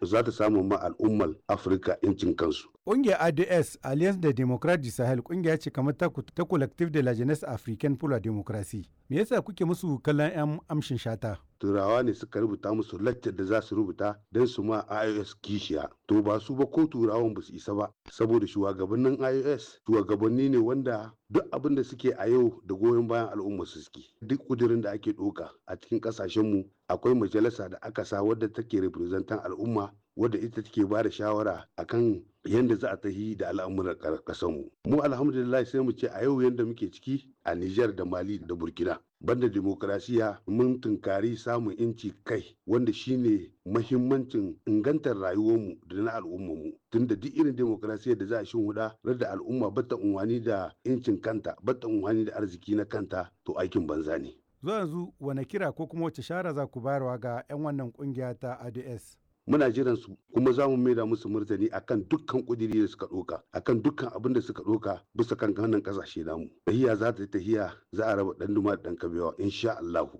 za ta samu ma al'ummar afirka incin kansu Ƙungiyar ADS Alliance de Democrate du Sahel ƙungiya ce kamar ta, ta Collective de la Jeunesse Africaine pour la Démocratie. Me yasa kuke musu kallon 'yan amshin shata? turawa ne suka rubuta musu laccar da za su rubuta don su ma ios kishiya to ba su ba ko turawan ba su isa ba saboda shugabannin ios shugabanni ne wanda duk abin da suke a yau da goyon bayan al'umma su suke duk kudirin da ake ɗoka a cikin ƙasashenmu akwai majalisa da aka sa wadda take representan al'umma wadda ita take ba da shawara akan yadda za a tahi da al'amuran ƙasarmu mu alhamdulillah sai mu ce a yau yadda muke ciki a Nijar da Mali da Burkina banda demokrasiya mun tunkari samun inci kai wanda shine mahimmancin ingantar rayuwarmu da na al'ummarmu tunda duk irin demokrasiyar da za a huda da al'umma bata unwani da incin kanta bata unwani da arziki na kanta to aikin banza ne Zuwa yanzu wane kira ko kuma wace shara za ku bayarwa ga 'yan wannan kungiya ta ADS? muna jiran su kuma za mu maida musu martani akan dukkan kudiri da suka doka akan dukkan abin da suka doka bisa kan wannan kasashe namu tahiya za ta yi tahiya za a raba dan duma da dan kabewa insha Allah